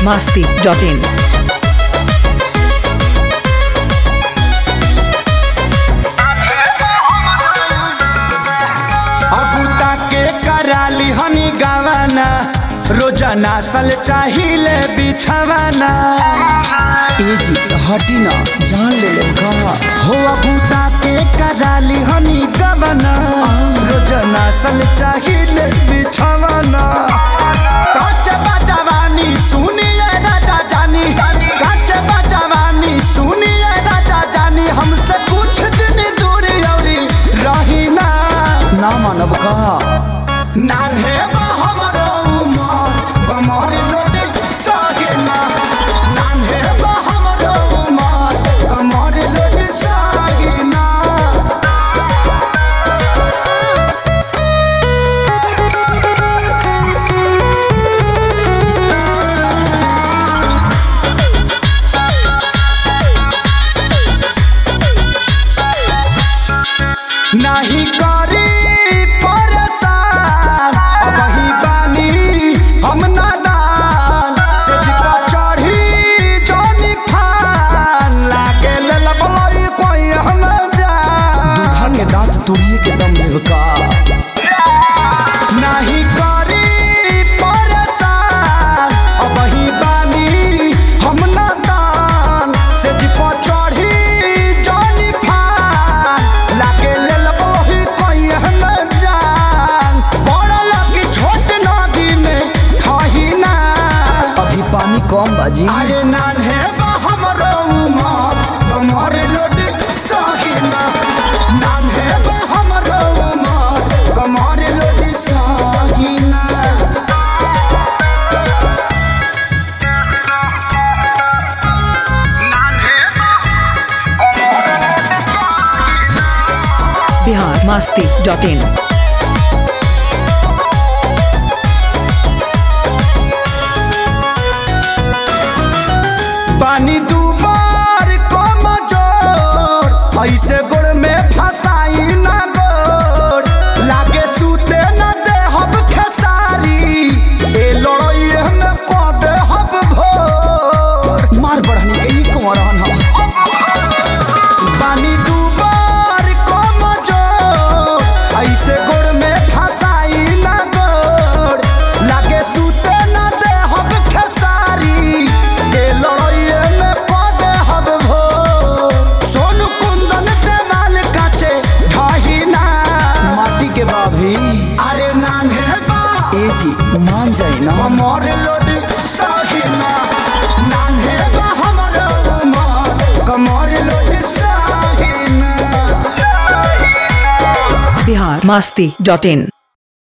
masti.in. अबूता के कराली हनी गावाना रोजाना सल चाहिए बिछावाना एजी हटी ना जान ले ले का हो अबूता के कराली हनी गावाना रोजाना सल चाहिए बिछावाना काचे बजवानी सुनिए राजा जानी काचे बजवानी सुनिए राजा जानी हमसे कुछ दिन दूर औरी रही ना ना मानब का नान्हे बा हमरो उमर कमर लोटे सागे ना नान्हे बा हमरो उमर कमर लोटे सागे ना नाही करी परेशान अब ही बानी हम नादान से जिपा चढ़ी जोनी फान लागे ले लबलई कोई हम जान दूधा के दांत तुड़िए के दम लेब का नाही करी परेशान अब ही बानी हम नादान से जिपा चढ़ी जोनी फान लागे ले लबलई कोई हम जान बड़ा लगी छोट नदी में थही ना अभी पानी कम बाजी अरे नान्हे बा हमरो उमर कमर लोड साहिना नान्हे बा हमरो उमर कमर लोड साहिना Bihar masti.in. पानी दुबार कम जोर ऐसे गोड़ में फसाई ना गोड़ लागे सूते न दे हब खेसारी ए लड़ाई में को दे हब भोर मार बढ़नी के ई कुंवर हम पानी दुबार कम जोर ऐसे गोड़ में फसाई ना गोड़ लागे सूते न दे हब खेसारी ए लड़ाई में को दे हब भोर सोन कुंदन देवाल काचे ढाही ना माटी के बाभी अरे नान्हे बा एजी मान जाई ना कमर लोड साहिना नान्हे बा हमर उमर कमर लोड साहिना Bihar masti.in.